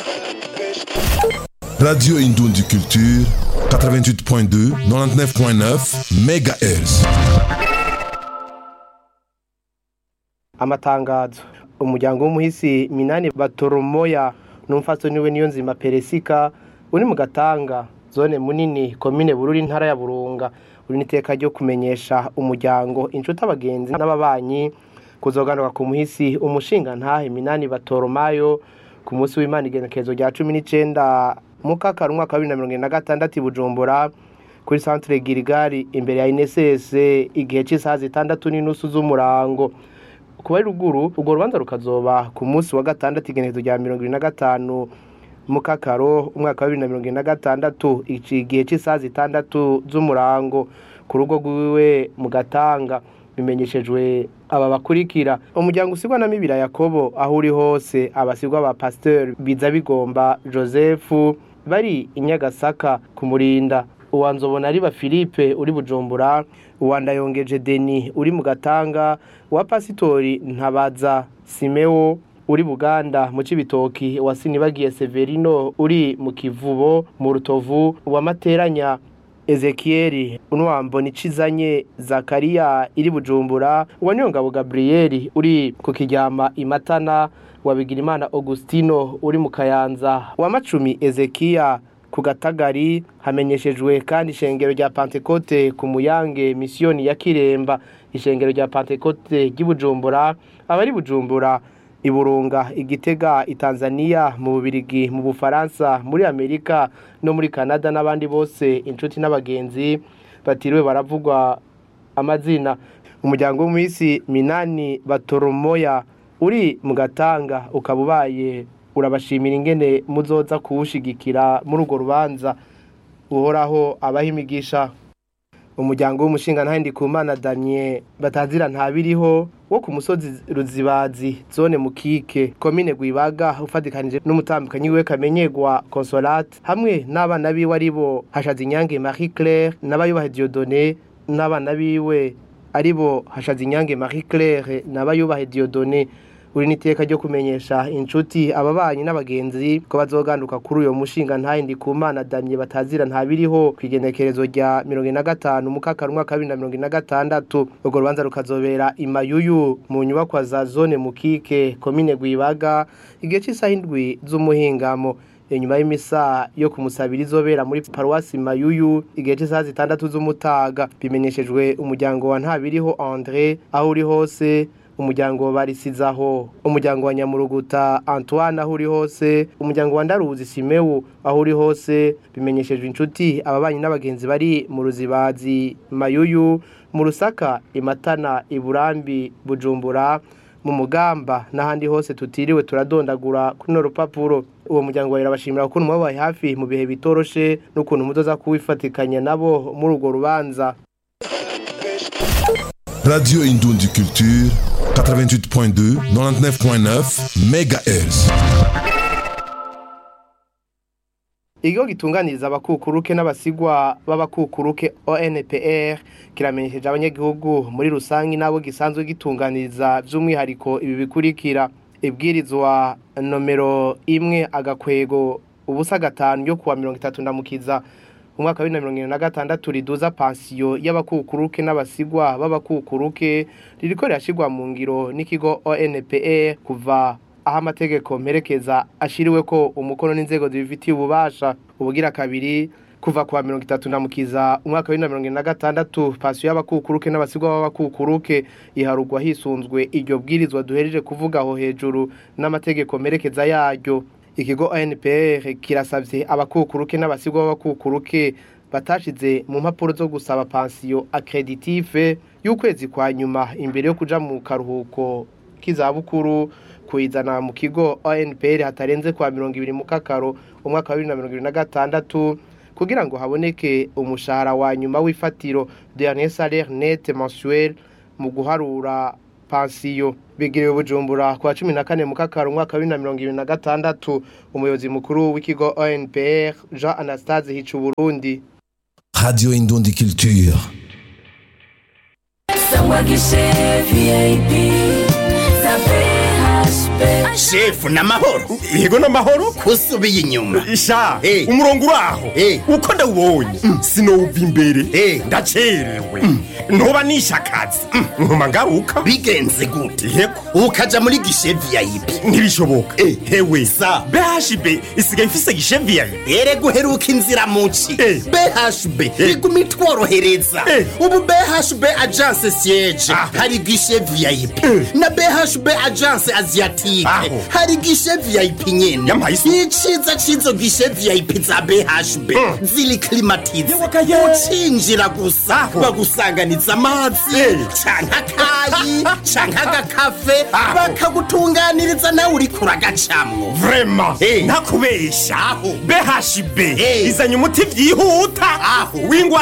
Radio Indundi Culture, 88.2, 99.9 MHz. amatangazo umuryango w'umuhisi minani batoromoya n'umfaso niwe niyo nzima peresika uri mu gatanga zone munini komine bururi intara ya burunga uri n'iteka ryo kumenyesha umuryango inshuti abagenzi n'ababanyi kuzoganuka ku muhisi umushinga ntahe minani batoromayo ku munsi w'imana igenekerezo rya cumi n'icenda mukakara umwaka wa bibiri na mirongo ine na gatandatu i bujumbura kuri centre girigari imbere ya ineses igihe cy'isaha zitandatu n'inusu z'umurango kuba ari ruguru urwo rubanza rukazoba ku munsi wa gatandatu igenekerezo rya mirongo ibiri na gatanu mukakaro umwaka wa bibiri na mirongo ine na gatandatu igihe cy'isaha zitandatu z'umurango ku rugo rwiwe mu gatanga bimenyeshejwe aba bakurikira umuryango usigwa na mibira yakobo aho uri hose abasigwa ba pasteur biza bigomba joseph bari i nyagasaka kumurinda uwanzobona ari ba philippe uri bujumbura uwandayongeje deni uri mu gatanga uwa pasitori ntabaza simeo uri buganda mu cibitoki wa sinibagiye severino uri mu kivubo mu rutovu uwa materanya ezekieli unwambo nicizanye zakariya iri bujumbura uwa niyongabo gabriyeli uri ku kiryama imatana wa bigirimana augustino uri mu kayanza wa macumi ezekiya ku gatagari hamenyeshejwe kandi ishengero rya pantekote ku muyange misiyoni ya kiremba ishengero rya pantekote ry'ibujumbura abari bujumbura iburunga igitega itanzania mu bubirigi mu bufaransa muri amerika no muri canada n'abandi bose inshuti n'abagenzi batiriwe baravugwa amazina umuryango w'umwisi minani batoromoya uri mu gatanga ukaba ubaye urabashimira ingene muzoza kuwushigikira muri urwo rubanza uhoraho abaha imigisha umuryango w'umushinga ntahindi ku mana damye batazira ntabiriho wo ku musozi ruzibazi zone mukike komine gwibaga ufatikanije n'umutambukanyi we kamenyegwa consolate hamwe n'abana biwe aribo hashaza inyange marie claire n'abayubaha diodone n'abana biwe aribo hashaza inyange marie claire n'abayubaha diodone uri n'iteka ryo kumenyesha inshuti ababanyi n'abagenzi ko bazoganduka kuri uyo mushinga ntayindi ku mana damye batazira ntabiriho ku igenekerezo rya mirongo ine na gatanu mukakara umwaka wa bibiri na mirongo ine na gatandatu urwo rubanza rukazobera imayuyu mu nyubakwa za zone mukike komine gwibaga igihe cy'isaha indwi z'umuhingamo inyuma y'imisa yo kumusabira izobera muri paruwasi mayuyu igihe cy'isaha zitandatu z'umutaga bimenyeshejwe umuryango wa ntabiriho andre aho uri hose umuryango barisizaho umuryango wa nyamuruguta antoine aho uri hose umuryango wa ndaruzi simewu aho uri hose bimenyeshejwe inshuti ababanyi n'abagenzi bari mu ruzibazi mayuyu mu rusaka imatana iburambi bujumbura mu mugamba n'ahandi hose tutiriwe turadondagura kuri no rupapuro uwo muryango wawe urabashimira ukuntu mwabaye hafi mu bihe bitoroshe n'ukuntu muzoza kuwifatikanya nabo muri urwo rubanza Radio Indundi Culture, 88.2, 99.9 MHz. ikigo gitunganiriza abakukuruke n'abasigwa b'abakukuruke ONPR kiramenyesheje abanyagihugu muri rusange n'abo gisanzwe gitunganiriza by'umwihariko ibi bikurikira ibwirizwa nomero imwe agakwego ubusa gatanu yo kuwa mirongo itatu ndamukiza umwaka wa bibiri na mirongo irindwi na gatandatu riduza pansiyo y'abakukuruke n'abasigwa b'abakukuruke ririko rirashyirwa mu ngiro n'ikigo ONPR kuva aho amategeko mperekeza ashiriwe ko umukono n'inzego zibifitiye ububasha ubugira kabiri kuva kwa mirongo itatu na mukiza umwaka wa bibiri na mirongo irindwi na gatandatu pansiyo y'abakukuruke n'abasigwa b'abakukuruke iharugwa hisunzwe iryo bwirizwa duhereje kuvuga aho hejuru n'amategeko mperekeza yaryo ikigo ANPR kirasavye abakukuruke n'abasigwa b'abakukuruke batashize mu mpapuro zo gusaba pansiyo accreditive y'ukwezi kwa nyuma imbere yo kuja mu karuhuko k'izabukuru kuyizana mu kigo ANPR hatarenze kwa mirongo ibiri mu kakaro umwaka wa bibiri na mirongo ibiri na gatandatu kugira ngo haboneke umushahara wa nyuma w'ifatiro dernier salaire net mensuel mu guharura pansiyo bigiriwe bujumbura kwa cumi na kane mu kakaro umwaka wa bibiri na mirongo ibiri na gatandatu umuyobozi mukuru w'ikigo ONPR Jean Anastase Hicu Burundi Radio Indundi Culture. Sangwa Guichet VIP, ça fait shefu n'amahoro yego n'amahoro kusubiye inyuma sha Eh. umurongo uraho Eh. uko ndawubonye sinowuva imbere Eh. ndacerewe ntuba nishe akazi nkuma ngaruka bigenze gute yego ukaja muri gishe vip ntibishoboka Eh. hewe Sa. bhb isigaye ifise gisheviyayi ere guheruka inzira muci Eh. bhb iguma itworohereza Eh. ubu bhb agence siege Aho. hari gishe vip Eh. na bhb agence asiatique Aho. hari gishe vip nyene Yampaye isi. iciza cizo gishe vip za bhb ziri klimatize Yewakaye. ucinjira gusa Aho. bagusanganiza amazi Eh. canke akayi canke agakafe Aho. bakagutunganiriza nawe uriko uragacamwo vrema Eh. ntakubesha Aho. bhb Eh. izanye umuti vyihuta Aho. w'ingwara